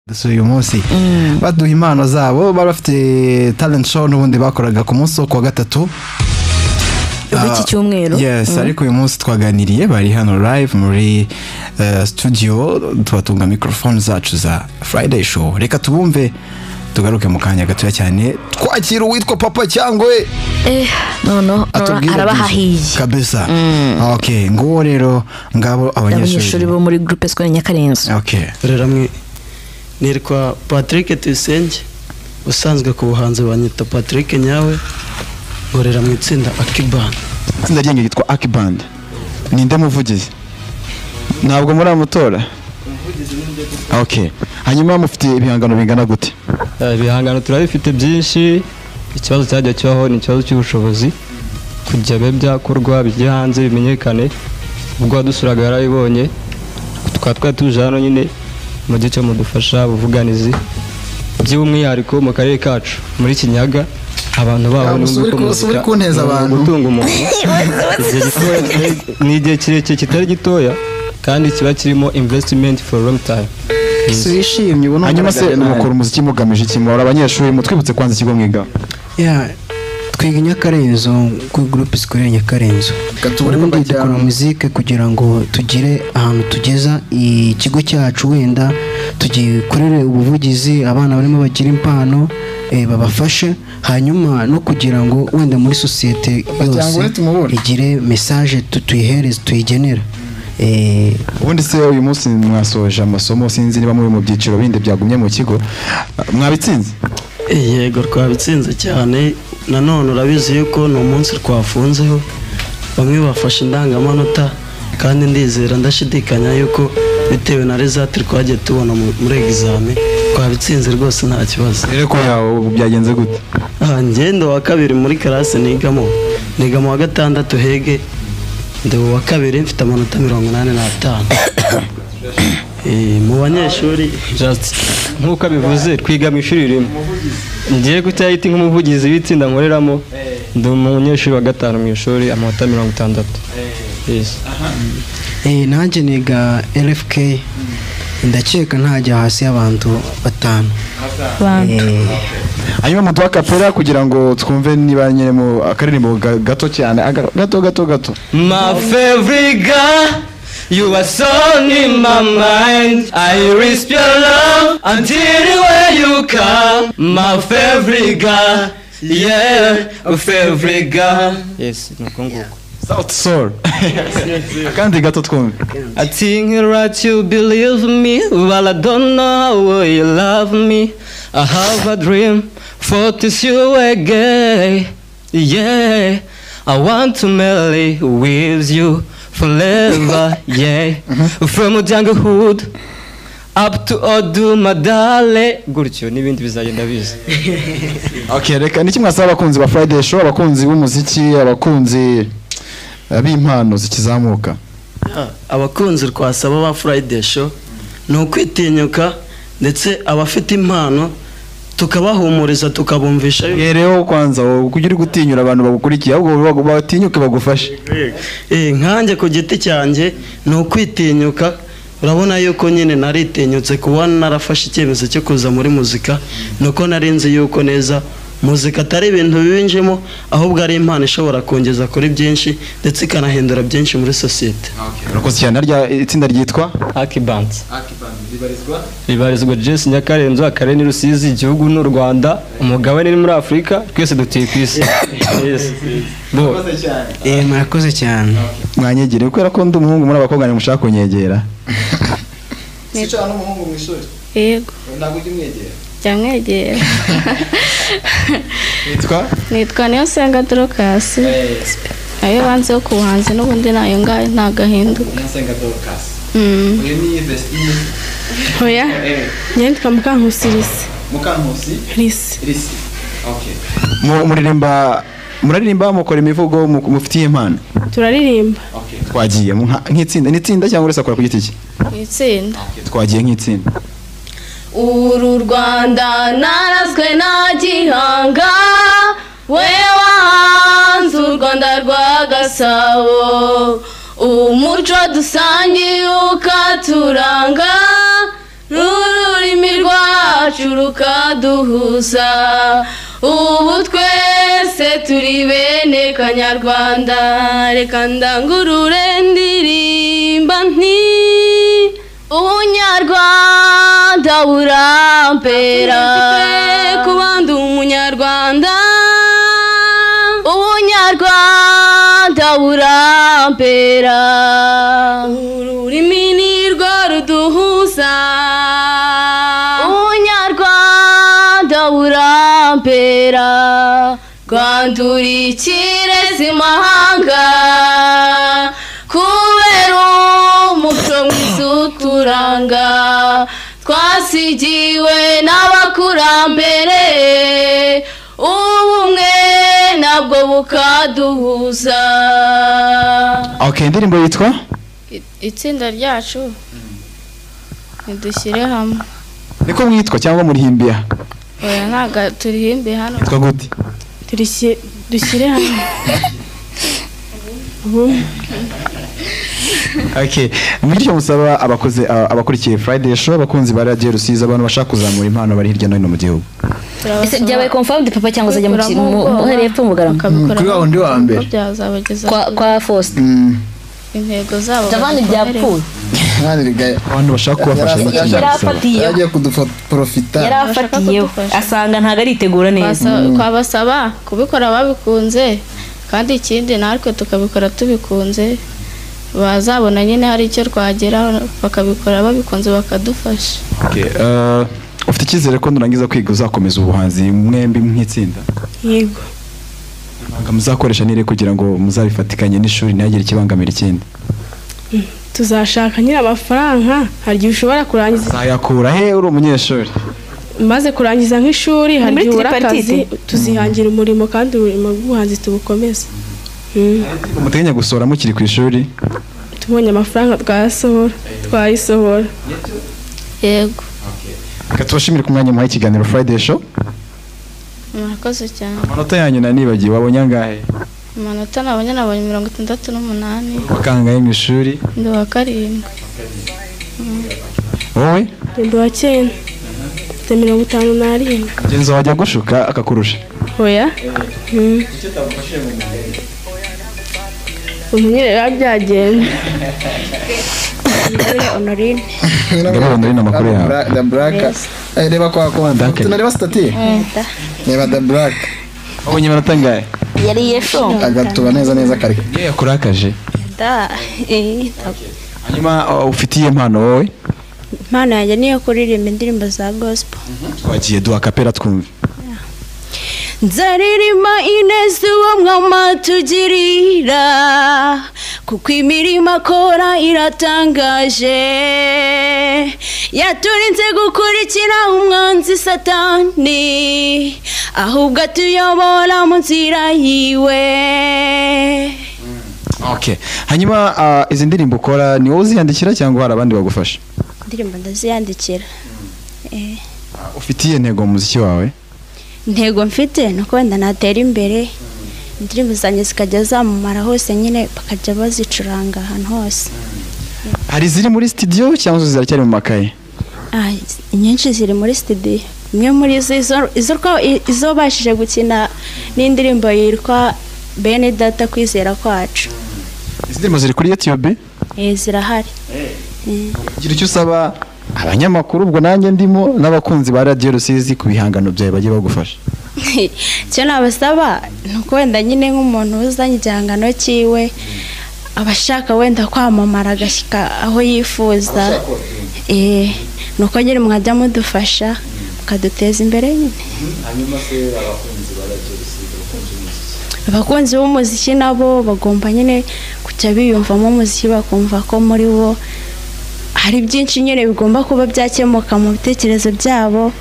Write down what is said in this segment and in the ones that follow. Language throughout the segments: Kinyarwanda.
dusuye uyu munsi baduha impano zabo bari bafite talent show n'ubundi bakoraga ku munsi wo kuwa gatatu w'iki cyumweru yes ariko uyu munsi twaganiriye bari hano live muri eh, studio tubatunga mikorofone zacu za friday show reka tubumve tugaruke mu kanya gatoya cyane twakira uwitwa papa cyangwe eh noneho atubwira arabahahiye kabisa ok nguwo rero ngabo abanyeshuri abanyeshuri bo muri groupe scolaire nyakarenzi ok hamwe nitwa patrick tuyisenge usanzwe ku buhanzi banyita patrick nyawe nkorera mu itsinda akibani itsinda ryanjye ryitwa akibandi ninde muvugizi ntabwo muri amatora ok hanyuma mufite ibihangano bingana gute Eh, ibihangano turabifite byinshi ikibazo cyajya kibaho ni ikibazo cy'ubushobozi kujya bibe byakorwa bijye hanze bimenyekane ubwo wadusuraga yarabibonye tukaba twari tuje hano nyine mu gice mudufasha ubuvuganizi by'umwihariko mu karere kacu muri kinyaga abantu baho Musubire n'ubwo ku- musubire muzika kunteza ni abantu. gutunga umuntu igihe gitoya ni igihe kirekire kitari gitoya kandi kiba kirimo investimenti for long time wishimye ubona hanyuma se mukora umuziki mugamije iki muhora abanyeshuri mutwibutse kwanza ikigo mwiga twiga nyakarenzo kuri gurupe sikorera nyakarenzo ubundi dukora muzike kugira ngo tugire ahantu tugeza ikigo cyacu wenda tugikorere ubuvugizi abana barimo bagira impano eh, babafashe hanyuma no kugira ngo wenda muri sosiyete yose igire mesaje tu- tuyihereze tuyigenera Eh, ubundi se uyu munsi mwasoje amasomo sinzi niba muri mu byiciro bindi byagumye mu kigo mwabitsinze yego twabitsinze cyane nanone urabizi yuko ni umunsi twafunzeho bamwe bafashe indangamanota kandi ndizera ndashidikanya yuko bitewe na rezati twagiye tubona mu- muri egizame twabitsinze rwose nta kibazo rero ko yawe byagenze gute aha ngendo wa kabiri muri karasi nigamo nigamo wa gatandatu hege ndi uwa kabiri mfite amanota mirongo inani n'atanu Eh, mu banyeshuri Just nk'uko abivuze twiga mu ishuri rimwe ngiye gucyahita nk'umuvugizi w'itsinda nkoreramo ndi umunyeshuri wa gatanu mu ishuri amanota mirongo itandatu Yes. Eh, nanjye niga rfk ndakeka ntajya hasi y'abantu batanu abantu Eh, hanyuma muduha kapera kugira ngo twumve niba nyine mu akaririmbo ga- gato cyane aga- gato gato gato My favorite girl, you are so in my mind. I risk your love until where you come. My favorite girl, yeah, my favorite girl. Yes, south soul akandi gato twumve I think it's right you believe me, well I don't know how you love me. I have a dream for this you again. Yeah, I want to marry with you forever. Yeah, from younghood up to old madale. Gutyo n'ibindi bizagenda biza. Okay, reka niki mwasaba abakunzi ba Friday Show, abakunzi b'umuziki, abakunzi eh, b'impano zikizamuka. abakunzi twasaba ba Friday show ni ukwitinyuka ndetse abafite impano tukabahumuriza tukabumvisha yuko- Yereho kwanza wowe kugira gutinyura abantu bagukurikiye ahubwo bagu- batinyuke bagufashe. Eh, nkanjye ku giti cyanjye ni ukwitinyuka urabona yuko nyine naritinyutse kuba narafashe icyemezo cyo kuza muri muzika ni uko nari nzi yuko neza muzika atari ibintu binjemo ahubwo ari impano ishobora kongeza kuri byinshi ndetse ikanahindura byinshi muri sosiyete Urakoze cyane narya itsinda ryitwa Aki Bands. Ribarizwa Jesse Nyakarenzo, Akarere ni Rusizi, igihugu ni u Rwanda, umugabane ni muri Afurika, twese dutuye ku isi. Yes. Bo. murakoze cyane mwanyegere kubera ko ndi umuhungu muri abakobwa ni mushaka kunyegera. yego byamwegera Yitwa nitwa niyo senga dorokasi nayo banzeho ku buhanzi n'ubundi nayo ngayo ntagahinduka Mm. oya njye nitwa mukankusi risi risi Mu- muririmba muraririmba mukora imivugo mu- mufitiye impano. turaririmba Twagiye mu- nka- nk'itsinda, ni itsinda cyangwa uretse akora ku giti cye. mu itsinda Twagiye nk'itsinda. uru rwanda narazwe na gihanga we wahanze u rwanda rwa gasabo umuco dusangiye ukaturanga n'ururimi rwa rwacu rukaduhuza ubu twese turi bene kanyarwanda reka ndangurure ndirimba nti ubunyarwanda burampera kubandi umunyarwanda ubunyarwanda burampera ururimi ni rwo ruduhuza ubunyarwanda burampera rwandurikire zimahanga kubera umuco mwiza uturanga twasigiwe n'abakurambere ubumwe nabwo bukaduhuza ok indirimbo yitwa itsinda ryacu ntidushyire hamwe niko mwitwa cyangwa murihimbiye aha oya ntabwo turihimbe hano yitwa gute Turishyi- dushyire hamwe ok bityo musaba abakoze a- abakurikiye friday show abakunzi ba radiyo rusizi abantu bashaka kuzamura impano bari hirya no hino mu gihugu ese byabaye komfamu papa cyangwa uzajya mu ki- mu- mu- hariya epfo mu Bugarama? bakabikora kuri wa wundi wa mbere. byazabageza kwa kwa fosite intego zabo javani byapfuye mwana rigaya abantu bashaka kubafasha Yari- harimo ikintu gusaba yarafatiyeho yagiye kuduporofita yari afatiyeho kudufasha. asanga ntabwo aritegura neza twabasaba kubikora babikunze kandi ikindi natwe tukabikora tubikunze bazabona nyine hari icyo twageraho bakabikora babikunze bakadufasha Ok, eh, ufite icyizere ko nurangiza kwiga uzakomeza ubuhanzi mwembi nk'itsinda yego Ibanga muzakoresha nire kugira ngo muzabifatikanye n'ishuri ntihagire ikibangamira ikindi tuzashaka nyine amafaranga hari igihe ushobora kurangiza uzayakura he uri umunyeshuri maze kurangiza nk'ishuri hari Muri igihe ubura akazi tripartite. tuzihangira umurimo kandi umurimo w'ubuhanzi tubukomeze Mm. umuteganya gusohora mukiri ku ishuri tubonye amafaranga twayasohora twayisohora yego reka tubashimire ku mwanya muhaye ikiganiro friday show murakoze cyane amanota yanyu nanibagiwe wabonye angahe amanota nabonye nabonye mirongo itandatu n'umunani wakangaye mu ishuri ndi uwa karindwi wowe rendo wa cyenda mfite mirongo itanu n'arindwi mugenzi wawe ajya gushuka akakurusha oya Mm. ubu nyine biba byagenda honorine ngabe ndabona amakuru yawe da buraka reba kwa kwanda Duncan. tunareba sitati reba da buraka wabonye amanota angahe yariye fo agatuba neza neza kare iyo yakurakaje da eh, hanyuma uh, ufitiye impano wowe impano yanjye niyo kuririmba indirimbo za gospel twagiye duha kapera twumve nzaririmba ineza uwo mwama tugirira kuko imirimo akora iratangaje yaturinze gukurikira umwanzi satani ahubwo atuyobora mu nzira yiwe ok hanyuma uh, izi ndirimbo ukora ni wowe uziyandikira cyangwa hari abandi bagufasha indirimbo ndaziyandikira ufitiye intego mu muziki wawe intego mfite ni uko wenda natera imbere indirimbo zanjye zikajya zamamara hose nyine bakajya bazicuranga ahantu hose hari iziri muri studio cyangwa ziracyari mu makaye Ah, inyinshi ziri muri studio imwe muri zo izo- izo twa- izo babashije gukina n'indirimbo yitwa bene data kwizera kwacu izi ndirimbo ziri kuri youtube Eh, zirahari gira icyo usaba abanyamakuru ubwo nanjye ndimo n'abakunzi ba radiyo rusizi ku bihangano byawe bajye bagufasha icyo nabasaba ni uko wenda nyine nk'umuntu uzanye igihangano cyiwe abashaka wenda kwamamara agashyika aho yifuza Eh, ni uko nyine mwajya mudufasha mukaduteza imbere nyine abakunzi b'umuziki nabo bagomba nyine kujya biyumvamo umuziki bakumva ko muri bo hari byinshi nyine bigomba kuba byakemuka mu bitekerezo byabo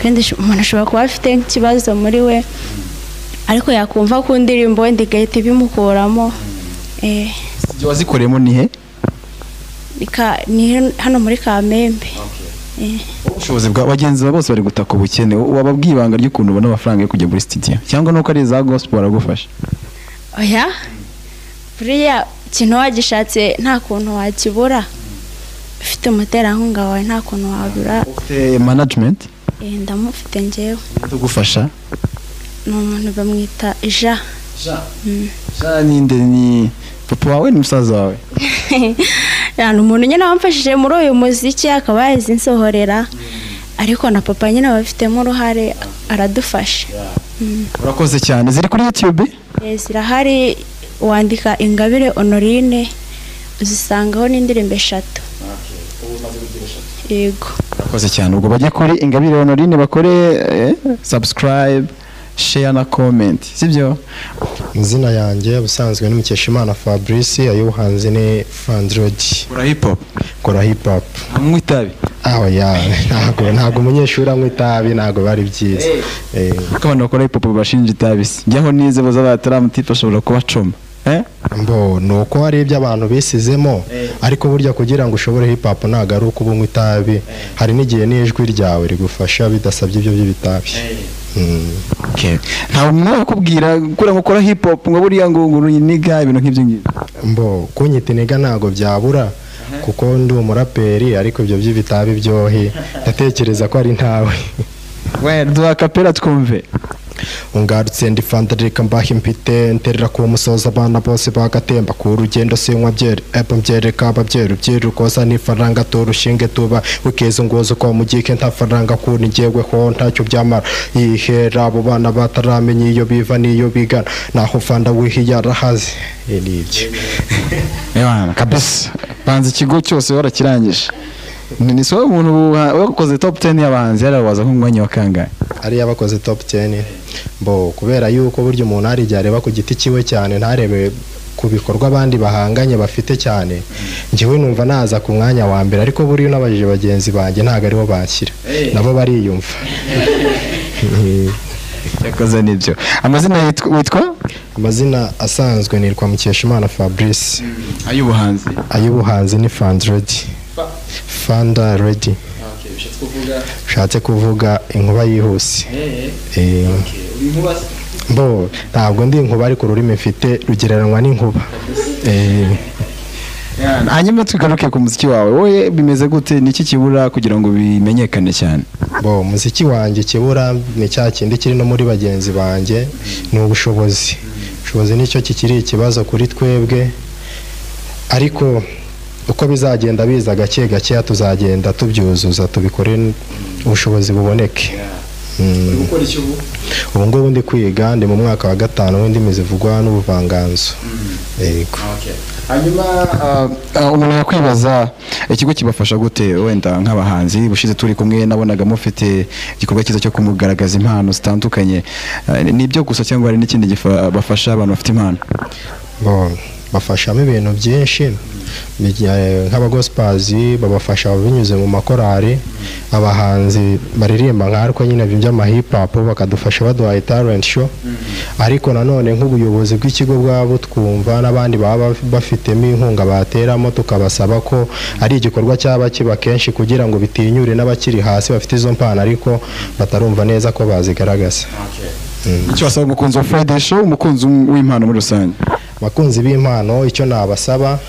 kandi sh- umuntu ashobora kuba afite nk'ikibazo muri we ariko yakumva ku ndirimbo wenda igahita ibimukuramo eh, studio wazikoreyemo ni he ni ka- ni hano muri kamembe ubushobozi bwa bagenzi bawe bose bari gutaka ubukene wababwiye ibanga ry'ukuntu ubona amafaranga yo kujya muri studio cyangwa nuko ari iza gospel baragufasha oya buriya ikintu wagishatse nta kuntu wakibura ufite umuterankunga wawe nta kuntu wabura ufite management Eh, ndamufite njyewe tugufasha ni umuntu bamwita ja Mm. sha ninde ni papa wawe ni musaza wawe ni umuntu nyine wamfashije muri uyu muziki akaba yazinsohorera ariko na papa nyine abafitemo uruhare aradufasha Mm. urakoze cyane ziri kuri youtube Eh, zirahari wandika ingabire honorine uzisangaho n'indirimbo eshatu yego urakoze cyane ubwo bajye kuri ingabire honorine bakore eh, subscribe share na comment sibyo izina yanjye ubusanzwe ni Mukeshimana Fabrice ay'ubuhanzi ni Fandrogi kora hip hop kora hip hop anywa itabi aho ya ntabwo ntabwo umunyeshuri anywa itabi ntabwo bari byiza Eh, kuko abantu bakora hip hop bashinja itabi se jyaho nize baza bataramutipa ashobora kubacoma eh mbo ni uko hari ibyo abantu bisizemo ariko burya kugira ngo ushobore hip hop ntabwo ari uko uba unywa itabi hari n'igihe n'ijwi ryawe rigufasha bidasabye ibyo by'ibitabi Mm. Okay. ntabwo mwakubwira kura mukora hip hop ngo buriya ngo ngo niga ibintu nk'ibyo ngibyo mbo kunyita intege ntabwo byabura kuko ndi umuraperi ariko ibyo by'ibitabi byohe ndatekereza ko ari ntawe we duha kapera twumve ungarutse ndi fandarika mbaha impite nterera ku musozi abana bose bagatemba ku rugendo sinywa byeri epa mbyereka ababyeyi ubyeri ukoza n'ifaranga turushinge tuba ukizunguza uko mugike nta faranga kuntu ngeweho ntacyo byamara yihera abo bana bataramenya iyo biva n'iyo bigana naho fanda wihiye arahazi Eh, ni ibyo Ebana, kabisa banza ikigo cyose warakirangije ni ni sobe umuntu wa- wakoze top 10 y'abahanzi yari waza nk'umwanya wa kangahe ariyo abakoze top 10 bo kubera yuko burya umuntu hari igihe areba ku giti cyiwe cyane ntarebe ku bikorwa abandi bahanganye bafite cyane njyewe numva naza ku mwanya wa mbere ariko buriya unabajije bagenzi banjye ntabwo aribo bashyira nabo bariyumva yakoze n'ibyo amazina yitwa witwa amazina asanzwe nitwa Mukeshimana Fabrice ay'ubuhanzi ay'ubuhanzi ni Fandredi Fanda Ready ushatse kuvuga inkuba yihuse Eh, bo ntabwo ndi inkuba ariko ururimi mfite rugereranywa n'inkuba Eh, Ebana, hanyuma tugaruke ku muziki wawe wowe bimeze gute niki kibura kugira ngo bimenyekane cyane bo umuziki wanjye kibura ni cya kindi kiri no muri bagenzi banjye ni ubushobozi ubushobozi nicyo kikiri ikibazo kuri twebwe ariko uko bizagenda biza gake gakeya tuzagenda tubyuzuza tubikore ubushobozi buboneke Mm. ubu ngubu ndi kwiga ndi mu mwaka wa gatanu w'indimi zivugwa n'ubuvanganzo yego hanyuma ah, ah, umuntu yakwibaza ikigo kibafasha gute wenda nk'abahanzi bushize turi kumwe nabonaga mufite igikorwa cyiza cyo kumugaragaza impano zitandukanye Ah, ni ibyo gusa cyangwa hari n'ikindi gifa- bafasha abantu bafite impano Bo, bafashamo ibintu byinshi bijya- nk'abagosipazi babafasha binyuze mu makorari abahanzi baririmba nka ariko nyine by'amahipapu bakadufasha baduhaye talent show ariko nanone nk'ubuyobozi bw'ikigo bwabo twumva n'abandi baba bafitemo inkunga bateramo tukabasaba ko ari igikorwa cyaba kiba kenshi kugira ngo bitinyure n'abakiri hasi bafite izo mpano ariko batarumva neza ko bazigaragaza icyo wasaba umukunzi wa Friday Show umukunzi w'impano muri rusange abakunzi b'impano icyo nabasaba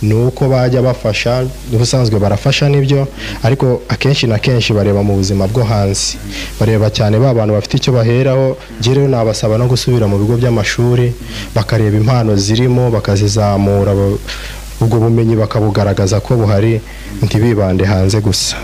ni uko bajya bafasha ubusanzwe barafasha nibyo ariko akenshi na kenshi bareba mu buzima bwo hanze bareba cyane ba bantu bafite icyo baheraho njyewe nabasaba no gusubira mu bigo by'amashuri bakareba impano zirimo bakazizamura ba- ubwo bumenyi bakabugaragaza ko buhari ntibibande hanze gusa